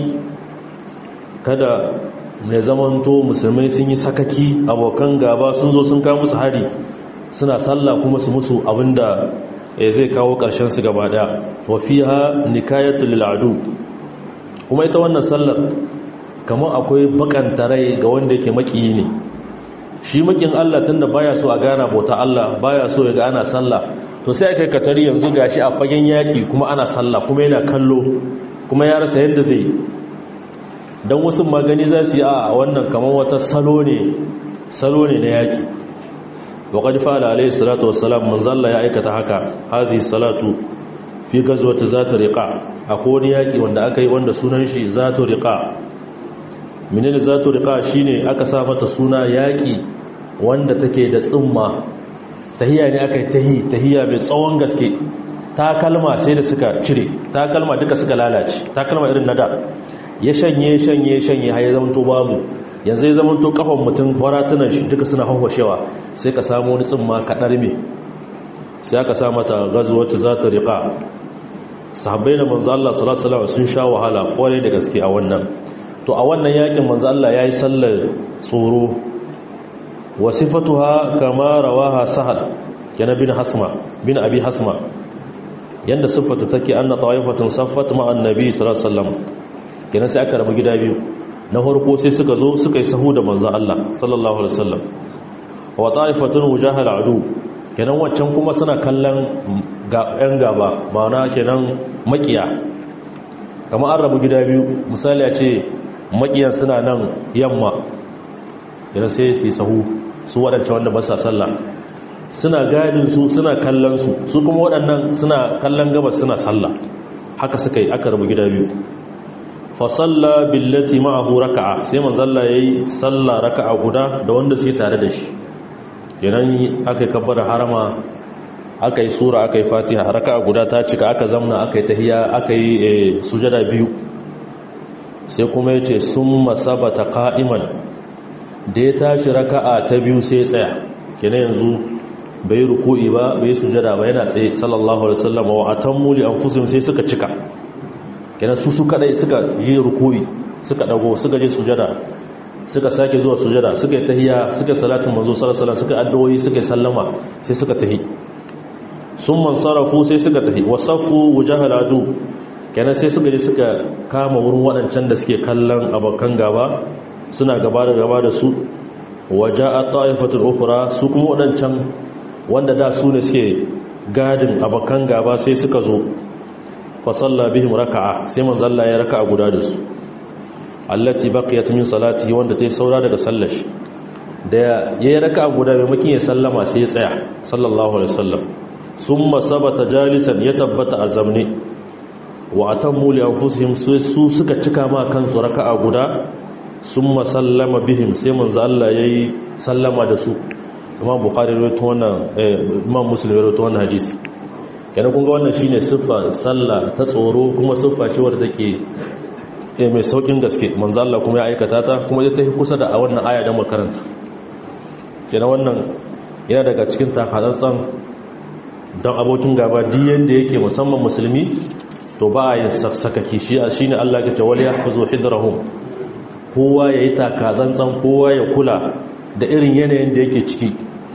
kada ne zamanto musulmai sun yi sakaki abokan gaba sun zo sun kawo musu hari suna sallah kuma su musu abinda zai kawo karshen su gaba daya wa fiha nikayatu lil adu kuma ita wannan sallar kamar akwai bakanta rai ga wanda yake makiyi ne shi makin Allah tunda baya so a gana bauta Allah baya so ya ga ana sallah to sai aka katari yanzu gashi a fagen yaki kuma ana sallah kuma yana kallo kuma ya rasa yadda zai dan wasu magani za su yi a wannan kamar wata salo ne salo ne na yaki wa qad fa'ala alayhi salatu wassalam manzo Allah ya aikata haka hazi salatu fi gazwati zata riqa akwai wani yaki wanda aka yi wanda sunan shi zatu riqa menene zato riqa shine aka sa mata suna yaki wanda take da tsimma tahiya ne aka yi tahi tahiya mai tsawon gaske takalma sai da suka cire takalma duka suka lalace takalma irin nada ya shanye shanye shanye har ya zamanto babu yanzu ya zamanto kafan mutum faratunan shi duka suna hawashewa sai ka samu wani tsimma kadar me sai aka sa mata ghazwatu zata riqa sahabbai da manzo Allah sallallahu alaihi wasallam sun sha wahala kwarai da gaske a wannan to a wannan yakin manzo Allah yayi sallar tsoro wasifatuha kama rawaha sahal kana bin hasma bin abi hasma yanda siffata take anna ta'ifatun saffat ma annabi sallallahu alaihi wasallam kana sai aka rabu gida biyu na farko sai suka zo suka yi sahu da manzo Allah sallallahu alaihi wasallam wa ta'ifatun wujahal adu kenan waccan kuma suna kallon yan gaba ma'ana kenan makiya kamar an rabu gida biyu misali a ce makiyan suna nan yamma yana sai su yi sahu su waɗance wanda ba sa sallah suna gadin su suna kallon su su kuma waɗannan suna kallon gabas suna sallah haka suka yi aka rabu gida biyu fa salla billati ma'ahu raka'a sai manzalla yayi sallah raka'a guda da wanda suke tare da shi kenan aka yi kabbara harama aka yi sura aka yi fatiha raka'a guda ta cika aka zamna aka yi tahiya aka yi sujada biyu sai kuma ya ce sun masabata ka'iman da ya tashi raka'a ta biyu sai tsaya kina yanzu bai ruku'i ba bai sujada ba yana tsaye sallallahu alaihi wasallam wa atammu li anfusihim sai suka cika kina su su kadai suka yi ruku'i suka dago suka je sujada suka sake zuwa sujada suka yi tahiyya suka salatin manzo sallallahu alaihi wasallam suka addu'o'i suka sallama sai suka tahi sun mansarafu sai suka tahi wasafu wujahal adu kenan sai suka je suka kama wurin waɗancan da suke kallon abokan gaba suna gaba da gaba da su waje a ta'ifatul ukura su kuma waɗancan wanda da su ne suke gadin abokan gaba sai suka zo fasalla bihim raka'a sai manzalla ya raka'a guda da su allati baqiyat min salati wanda ta yi saura daga sallar shi da ya yi raka'a guda mai makin ya sallama sai ya tsaya sallallahu alaihi wasallam summa sabata jalisan ya tabbata a zamne wa atammu li anfusihim su suka cika ma kansu raka'a guda summa sallama bihim sai manzo Allah yayi sallama da su imam bukhari rawaito wannan imam muslim rawaito wannan hadisi kenan kun ga wannan shine siffa sallah ta tsoro kuma siffa ce wadda take eh mai saukin gaske manzo Allah kuma ya aikata ta kuma ita take kusa da a wannan aya da makaranta kenan wannan yana daga cikin takazantsan don abokin gaba diyan da yake musamman musulmi to ba a yin sakaki shi shine Allah ya ce wal yahfazu hidrahum kowa yayi takazantsan kowa ya kula da irin yanayin da yake ciki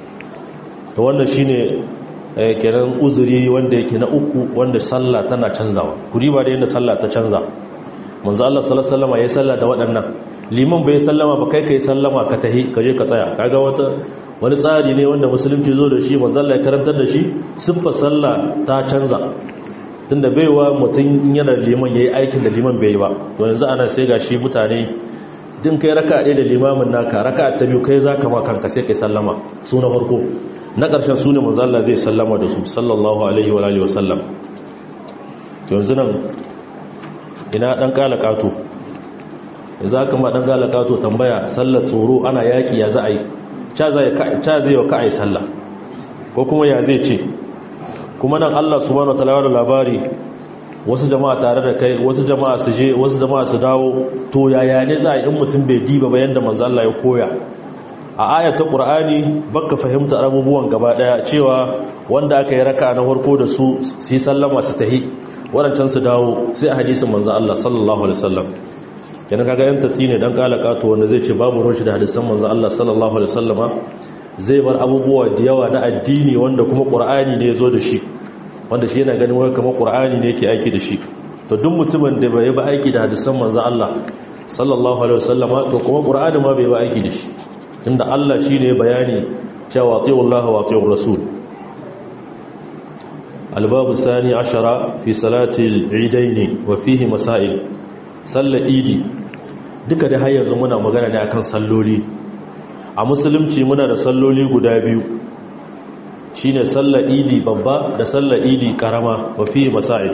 to wannan shine kenan uzuri wanda yake na uku wanda sallah tana canzawa kuri ba da yadda sallah ta canza manzo Allah sallallahu alaihi wasallam ya salla da waɗannan liman bai sallama ba kai kai sallama ka tahi ka je ka tsaya kaga wata wani tsari ne wanda musulunci zo da shi manzo Allah ya karantar da shi siffa sallah ta canza tunda baiwa mutum yana liman yayi aikin da liman bai yi ba to yanzu ana sai gashi mutane din kai raka ɗaya da limamin naka raka ta biyu kai za ka ma kanka sai kai sallama su na farko na ƙarshen su ne manzala zai sallama da su sallallahu alaihi wa alihi wasallam yanzu nan ina ɗan ƙala ƙato yanzu haka ma ɗan ƙala ƙato tambaya sallar tsoro ana yaƙi ya za a yi ca zai wa ka'ai sallah ko kuma ya zai ce kuma nan allah subhanahu wa ta'ala da labari wasu jama'a tare da kai wasu jama'a su je wasu jama'a su dawo to yaya ne za a yi in mutum bai diba ba yadda manzo Allah ya koya a ayata qur'ani baka fahimta abubuwan gaba daya cewa wanda aka yi raka na farko da su su sallama su tahi wadancan su dawo sai a hadisin manzo Allah sallallahu alaihi wasallam kenan kaga yan tasine dan kalaka to wanda zai ce babu roshi da hadisan manzo Allah sallallahu alaihi wasallama zai bar abubuwa da yawa na addini wanda kuma qur'ani ne ya zo da shi wanda shi yana ganin wai kamar qur'ani ne yake aiki da shi to duk mutumin da bai ba aiki da hadisan manzo Allah sallallahu alaihi wasallama to kuma qur'ani ma bai ba aiki da shi tunda Allah shine bayani cewa atiyu Allah wa atiyu rasul الباب الثاني عشر في صلاة العيدين وفيه مسائل صلى idi duka da har yanzu muna magana ne akan salloli a musulunci muna da salloli guda biyu shine sallar idi babba da sallar idi karama wa fihi masail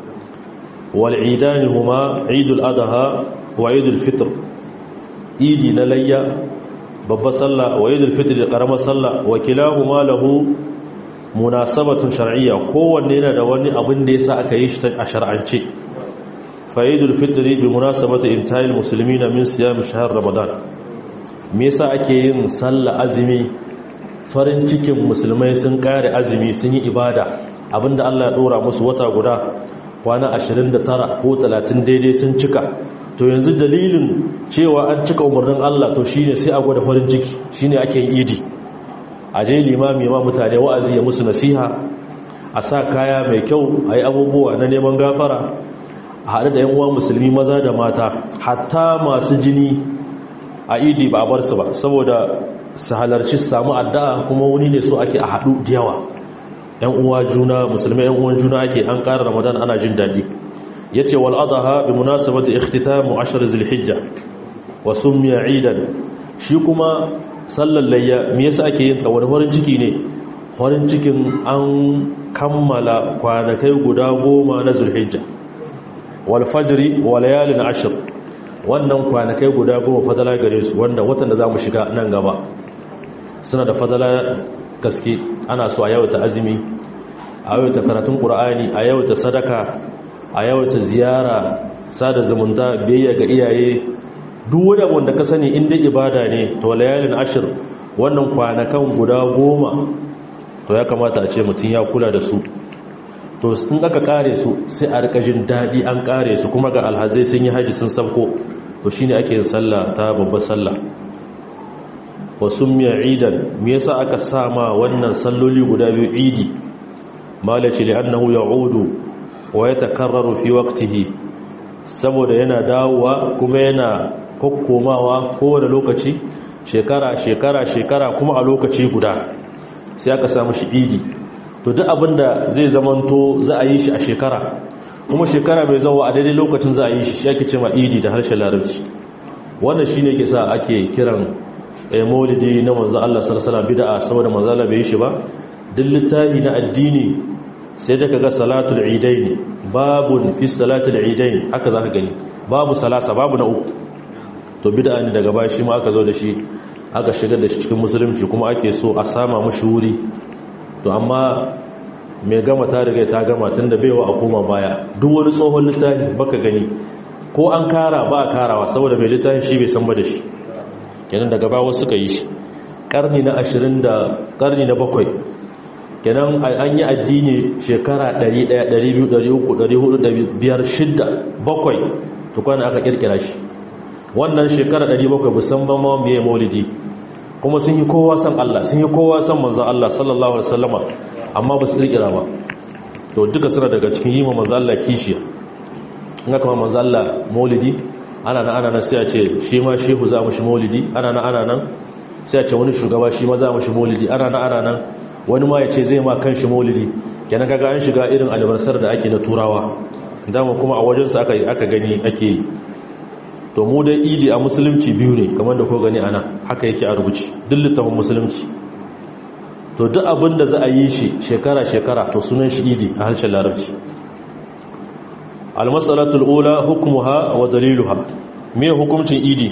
wal idani huma idul adha wa idul fitr idi na layya babba sallah wa idul fitr da karama sallah wa kilahuma lahu munasabatun shar'iyya kowanne yana da wani abin da yasa aka yi shi a shar'ance fa'idul fitri bi munasabati intihal muslimina min siyam shahr ramadan me yasa ake yin sallah azumi farin cikin musulmai sun kare azumi sun yi ibada abinda Allah ya dora musu wata guda kwana 29 ko 30 daidai sun cika to yanzu dalilin cewa an cika umarnin Allah to shine sai a gwada farin ciki shine ake yin idi a je limami ma mutane wa'azi ya musu nasiha a sa kaya mai kyau a yi abubuwa na neman gafara a haɗu da uwa musulmi maza da mata hatta masu jini a idi ba bar su ba saboda su halarci su samu addu'a kuma wani ne so ake a haɗu da yawa ‘yan uwa juna musulmi ‘yan uwan juna ake an ƙara ramadan ana jin daɗi ya ce wal'adaha bi munasabata ikhtitamu ashar zulhijja wa summiya idan shi kuma sallar layya me yasa ake yin ta wani farin ciki ne farin cikin an kammala kwanakai guda goma na zulhijja wal fajri wa layalin ashr wannan kwanakai guda goma fadala gare su wanda watan da zamu shiga nan gaba suna da fadala gaske ana so a yawata azumi a yawata karatun qur'ani a yawata sadaka a yawata ziyara sada zumunta biyayya ga iyaye duk wani abu da ka sani inda ibada ne to layalin ashir wannan kwanakan guda goma to ya kamata a ce mutum ya kula da su to in aka kare su sai a rika jin daɗi an kare su kuma ga alhazai sun yi haji sun sabko to shine ake yin sallah ta babbar sallah wa summiya idan me yasa aka sama wannan salloli guda biyu idi malaci li annahu ya'udu wa yatakarraru fi waqtihi saboda yana dawowa kuma yana kokkomawa kowane lokaci shekara shekara shekara kuma a lokaci guda sai aka samu shi idi to duk abinda zai zamanto za a yi shi a shekara kuma shekara mai zawo a daidai lokacin za a yi shi shi ake ce ma idi da harshen larabci wannan shine ke sa ake kiran maulidi na manzo Allah sallallahu alaihi bid'a saboda manzo Allah bai yi shi ba duk littafi na addini sai da kaga salatul idain babun fi salatul idain haka zaka gani babu salasa babu na uku to bid'a ne daga baya shi ma aka zo da shi aka shigar da shi cikin musulunci kuma ake so a sama mushi wuri to amma mai gama ta riga ta gama tun da baiwa a koma baya duk wani tsohon littafi baka gani ko an kara ba a karawa saboda mai littafin shi bai san ba da shi kenan daga bawa suka yi shi karni na ashirin da karni na bakwai kenan an yi addini shekara 100 200 300 400 bakwai tukwana aka kirkira shi wannan shekara 700 musamman ma mai maulidi kuma sun yi kowa san Allah sun yi kowa san manzan Allah sallallahu alaihi wasallama amma ba su kirkira ba to duka suna daga cikin yi ma manzan Allah kishiya in aka ma manzan Allah maulidi ana nan ana nan sai a ce shi ma shehu za mu shi maulidi ana nan ana nan sai a ce wani shugaba shi ma za mu shi maulidi ana nan ana nan wani ma ya ce zai ma kan shi maulidi kenan kaga an shiga irin albarsar da ake na turawa dama kuma a wajensa aka aka gani ake yi to mu dai idi a musulunci biyu ne kamar da ko gani ana haka yake a rubuce duk littafin musulunci to duk abin da za a yi shi shekara-shekara to sunan shi idi a harshen larabci almasalatul ula hukmuha wa daliluha me hukuncin idi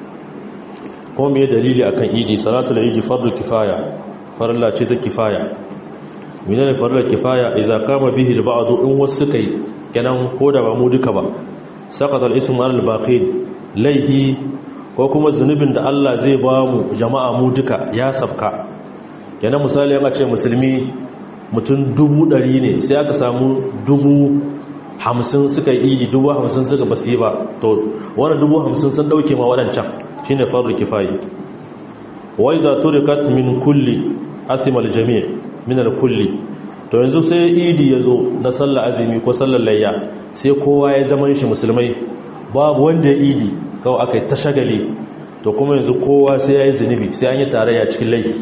ko me dalili akan idi salatul idi fardu kifaya farilla ce ta kifaya menene farilla kifaya idza kama bihi al-ba'd in wasu kai kenan ko da ba mu duka ba saqata al-ismu al-baqin laihi ko kuma zunubin da Allah zai ba mu jama'a mu duka ya sabka kenan misali yana ce musulmi mutum dubu ɗari ne sai aka samu dubu hamsin suka yi idi dubu hamsin suka basu yi ba to wani dubu hamsin sun ɗauke ma waɗancan shi ne faru kifayi wai za turikat min kulli asimal jami' min kulli to yanzu sai idi ya zo na sallar azumi ko sallar layya sai kowa ya zama shi musulmai babu wanda ya idi kawai aka yi ta shagali to kuma yanzu kowa sai ya yi zunubi sai an yi tarayya cikin laifi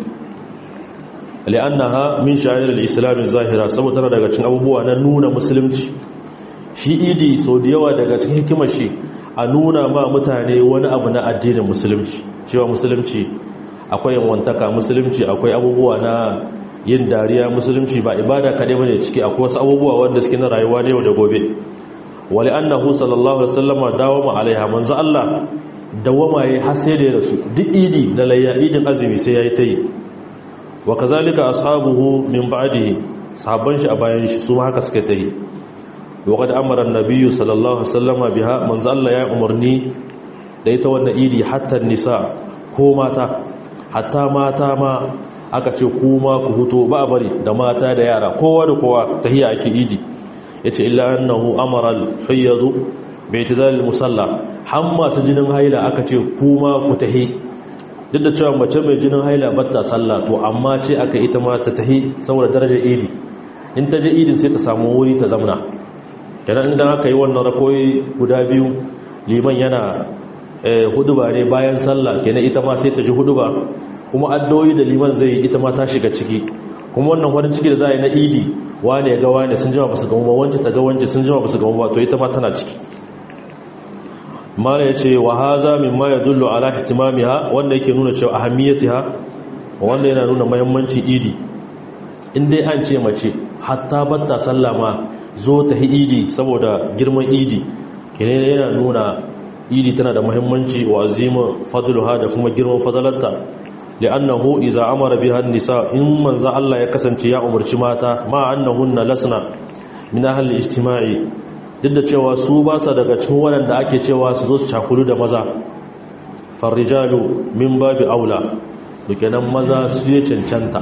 li'annaha min sha'ir al-islam zahira saboda tana daga cikin abubuwa na nuna musulunci shi idi so da yawa daga cikin hikimar shi a nuna ma mutane wani abu na addinin musulunci cewa musulunci akwai yanwantaka musulunci akwai abubuwa na yin dariya musulunci ba ibada kaɗai bane ciki akwai wasu abubuwa wanda suke na rayuwa da yau da gobe wali annahu sallallahu alaihi wasallam dawama alaiha manzo Allah dawama yayi har sai da ya rasu duk idi da layya idin azumi sai yayi tayi wa kazalika ashabuhu min ba'dihi sahabban shi a bayan shi su ma haka suka tayi wa qad amara an-nabiy sallallahu alaihi wasallam biha manzo Allah ya umarni da ita wannan idi hatta nisa ko mata hatta mata ma aka ce kuma ku huto ba bari da mata da yara kowa da kowa tahiya ake idi yace illa annahu amara al-hayyad bi itidal al-musalla hamma su jinin haila aka ce kuma ku tahi duk da cewa mace mai jinin haila batta sallah to amma ce aka ita ma ta tahi saboda darajar idi in ta je idin sai ta samu wuri ta zamna kenan idan aka yi wannan rakoyi guda biyu liman yana huduba ne bayan sallah kenan ita ma sai ta ji huduba kuma addoyi da liman zai yi ita ma ta shiga ciki kuma wannan wani ciki da za a yi na idi wane ya ga wane sun jima ba su gamu ba wance ta ga wance sun jima ba su gamu ba to ita ma tana ciki mala ya ce wa haza mimma ya dullu ala ihtimamiha wanda yake nuna cewa ahammiyatiha wanda yana nuna muhimmancin idi in dai an ce mace hatta batta sallama zo ta hi idi saboda girman idi kene yana nuna idi tana da muhimmanci wa azima fadluha da kuma girman fadalarta li'annahu idza amara biha an-nisa in manza Allah ya kasance ya umarci mata ma annahunna lasna min ahli ijtima'i duk da cewa su ba sa daga cikin waɗanda ake cewa su zo su cakulu da maza farrijalu min babi aula dukenan maza su ya cancanta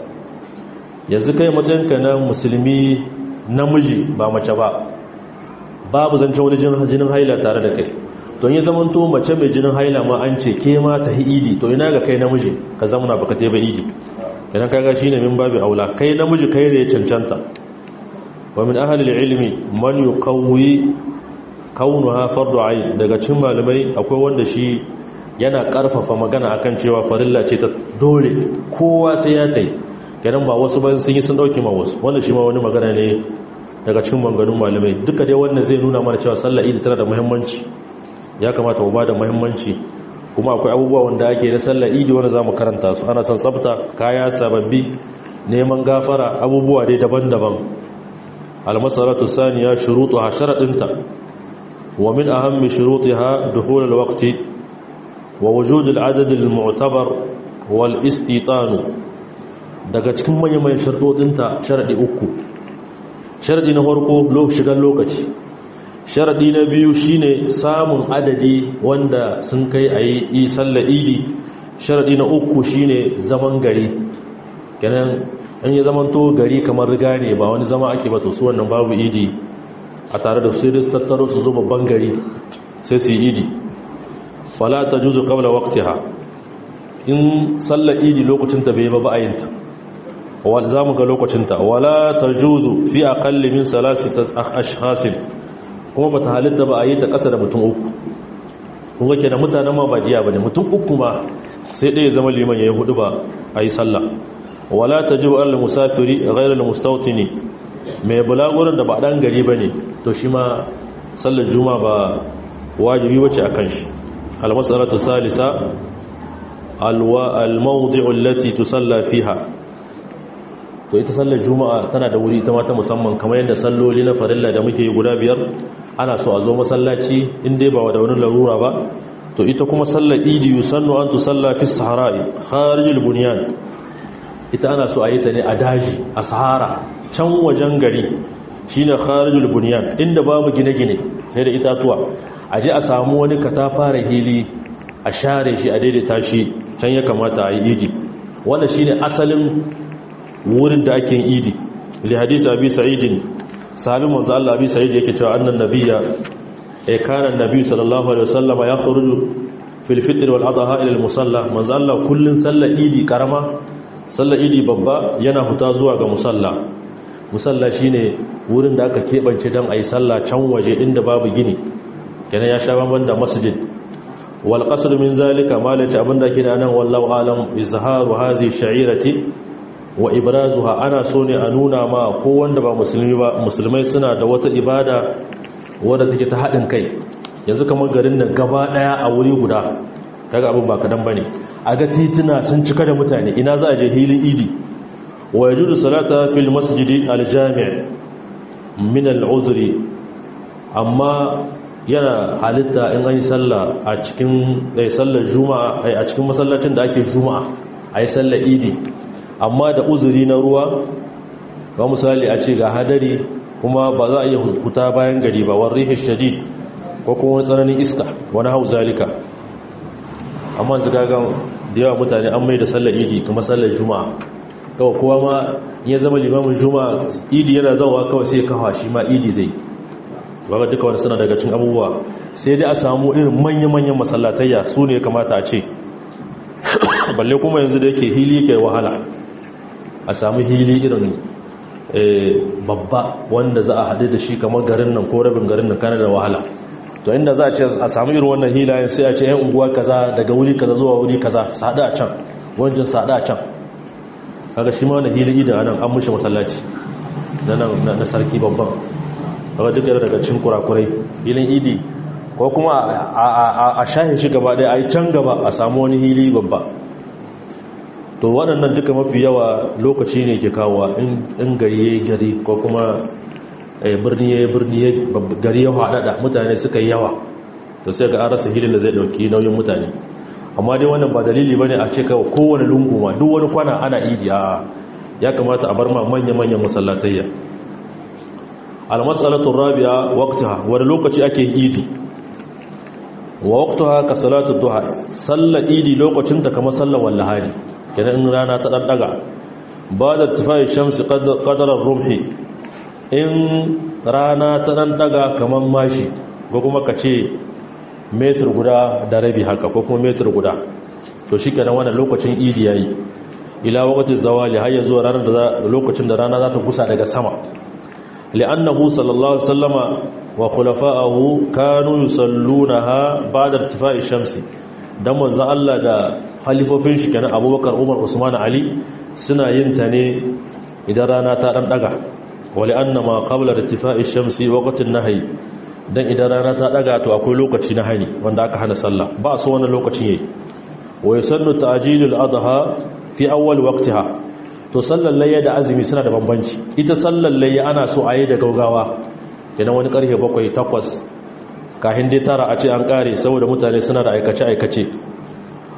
yanzu kai matsayinka na musulmi namiji ba mace ba babu zancen wani jinin haila tare da kai don yi zamanto mace mai jinin haila ma an ce ke ma ta idi to ina ga kai namiji ka zamana baka teba idi idan kaga shine min babi aula kai namiji kai ne ya cancanta wa min ahli ilmi man yuqawwi kaunuha fardu ayn daga cikin malamai akwai wanda shi yana karfafa magana akan cewa farilla ce ta dole kowa sai ya tai kenan ba wasu ban sun yi sun dauke ma wasu wanda shi ma wani magana ne daga cikin maganganun malamai duka dai wannan zai nuna mana cewa sallar idi tana da muhimmanci ya kamata mu bada muhimmanci kuma akwai abubuwa wanda ake na sallar idi wanda zamu karanta su ana son tsafta kaya sababbi neman gafara abubuwa dai daban-daban المسألة الثانية شروطها شرطنتا ومن أهم شروطها دخول الوقت wa wujudul adad al mu'tabar wal istitan daga cikin manyan manyan sharadodinta sharadi uku sharadi na farko shigan lokaci sharadi na biyu shine samun adadi wanda sun kai ayi sallar idi sharadi na uku shine zaman gari kenan in ya zaman to gari kamar riga ne ba wani zama ake ba to su wannan babu idi a tare da su su tattaro su zo babban gari sai su yi idi fala tajuzu qabla waqtiha in sallar idi lokacin ta bai ba ba ayinta wal zamu ga lokacin ta wala tajuzu fi aqalli min salasati ashkhasin kuma bata halitta ba a yi ta ƙasa da mutum uku kuma ke da mutanen ma ba diya ba ne mutum uku ma sai ɗaya zama liman ya yi hudu ba a yi sallah wala ta ji wa'ar musafiri a gairar mustautini mai bulagurin da ba ɗan gari ba ne to shi ma sallar juma ba wajibi wace a kan shi almasaratu salisa almawdi'ul lati tusalla fiha to ita sallar juma'a tana da wuri ita ma ta musamman kamar yadda salloli na farilla da muke guda biyar ana so a zo masallaci in dai ba da wani larura ba to ita kuma sallar idi yusannu an tusalla fi sahara'i kharijul bunyan ita ana so a yi ta ne a daji a sahara can wajen gari shine kharijul bunyan inda babu gine-gine sai da itatuwa a je a samu wani katafare hili a share shi a daidaita shi can ya kamata a yi idi wannan shine asalin wurin da ake yin idi li hadisi abi sa'idin sahabin manzo Allah abi sa'id yake cewa annan nabiyya ay kana annabi sallallahu alaihi wasallam ya khuruju fil fitr wal adha ila al musalla manzo Allah kullun sallar idi karama sallar idi babba yana huta zuwa ga musalla musalla shine wurin da aka kebance dan ayi sallah can waje inda babu gini kenan ya sha banban da masjid wal qasd min zalika malati abinda ke da nan wallahu alam izharu hazi sha'irati wa ibrazuha ana so ne a nuna ma ko wanda ba musulmi ba musulmai suna da wata ibada wadda take ta haɗin kai yanzu kamar garin nan gaba ɗaya a wuri guda kaga abin ba kadan bane a ga tituna sun cika da mutane ina za a je hilin idi wa yajudu salata fil masjidi al jami' min al uzri amma yana halitta in an yi sallah a cikin sallar juma'a a cikin masallacin da ake juma'a a yi sallar idi amma da uzuri na ruwa ba misali a ce ga hadari kuma ba za a iya huta bayan gari ba wani rihin shadid ko kuma wani tsananin iska wani hau zalika amma su gagan da yawa mutane an mai da sallar idi kuma sallar juma'a kawai kowa ma ya zama limamin juma'a idi yana zauwa kawai sai kawa shi ma idi zai ba duka wani suna daga cin abubuwa sai dai a samu irin manya-manyan masallatayya su ne kamata a ce balle kuma yanzu da yake hili yake wahala a samu hili irin babba wanda za a haɗe da shi kamar garin nan ko rabin garin nan kana da wahala to inda za a ce a samu irin wannan hilayen sai a ce yan unguwa kaza daga wuri kaza zuwa wuri kaza sada a can wancan sada a can kaga shi ma wani hili idan anan an mushe masallaci na sarki babban kaga duk yana daga cikin kurakurai hilin idi ko kuma a shahin shi gaba ɗaya a yi can gaba a samu wani hili babba to waɗannan duka mafi yawa lokaci ne ke kawowa in gari ya yi gari ko kuma birni ya yi birni gari ya haɗaɗa mutane suka yi yawa to sai ga an rasa hilin da zai ɗauki nauyin mutane amma dai wannan ba dalili ba ne a ce kawai kowane lungu ma duk wani kwana ana idi a ya kamata a bar ma manya-manyan masallatayya almasalatun rabia wakta wani lokaci ake idi wa wakta ka salatu duha sallar idi lokacinta kamar sallar wallahari kenan in rana ta ɗanɗaga ba da tufayi shamsi ƙadarar rumhi in rana ta ɗanɗaga kamar mashi ko kuma ka ce metar guda da rabi haka ko kuma metar guda to shi kenan wannan lokacin idi ya yi ila wakacin zawali har ya zuwa ranar da lokacin da rana za ta gusa daga sama li'annahu sallallahu alaihi wasallama wa khulafa'ahu kanu yusallunaha ba'da irtifa'i shamsi dan manzo Allah da halifofin shi kenan Abubakar Umar Usman Ali suna yin ta ne idan rana ta dan daga wali annama qabla irtifa'i shamsi waqtin nahyi dan idan rana ta daga to akwai lokaci na hani wanda aka hana sallah ba so wannan lokacin yayi wa yusannu ta'jilul adha fi awwal waqtiha to sallar layya da azumi suna da bambanci ita sallar layya ana so a yi da gaugawa kenan wani karfe bakwai takwas kahin dai tara a ce an kare saboda mutane suna da aikace-aikace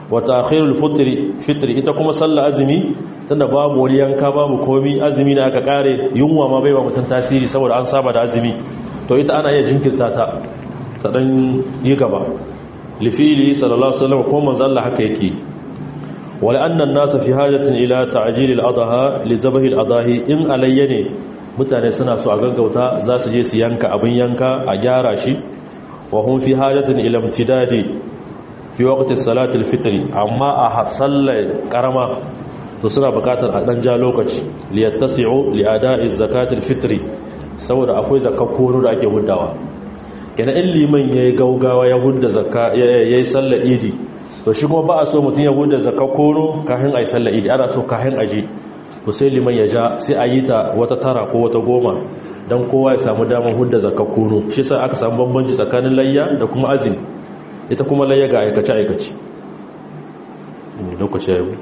wa ta'khirul fitri fitri ita kuma sallar azumi tunda babu wani yanka babu komi azumi ne aka kare yunwa ma bai ba mutum tasiri saboda an saba da azumi to ita ana iya jinkirta ta ta dan yi gaba lifili sallallahu alaihi wasallam ko manzo Allah haka yake wala anna an-nas fi hajatin ila ta'jil al-adha li zabh al-adahi in alayya ne mutane suna so a gaggauta za su je su yanka abin yanka a gyara shi wa hum fi hajatin ila imtidadi fi waqti salati al-fitr amma a sallar karama to suna bukatar a dan ja lokaci li yattasi'u li ada'i zakati al-fitr saboda akwai zakakkono da ake huddawa kenan in liman yayi gaugawa ya hudda zakka yayi sallar idi to shi kuma ba a so mutum ya hudda zakakkono kafin ayi sallar idi ana so kafin aje to sai liman ya ja sai a yi ta wata tara ko wata goma don kowa ya samu damar hudda zakakkuno shi sai aka samu bambanci tsakanin layya da kuma azumi ita kuma layya ga aikace-aikace lokaci yau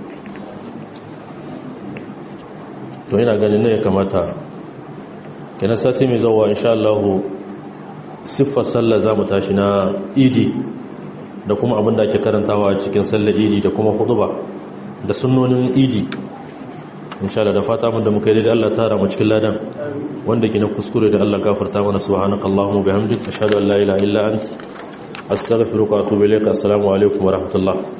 to yana ganin ne ya kamata kenan sati mai zauwa insha Allah siffar sallar za mu tashi na idi da kuma abin da ake karantawa cikin sallar idi da kuma huduba da sunnonin idi insha Allah da fata mun da muka yi da Allah tara mu cikin ladan wanda ke na kuskure da Allah gafarta mana subhanakallahumma bihamdika ashhadu an la ilaha illa anta astaghfiruka wa atubu ilaik assalamu alaikum wa rahmatullah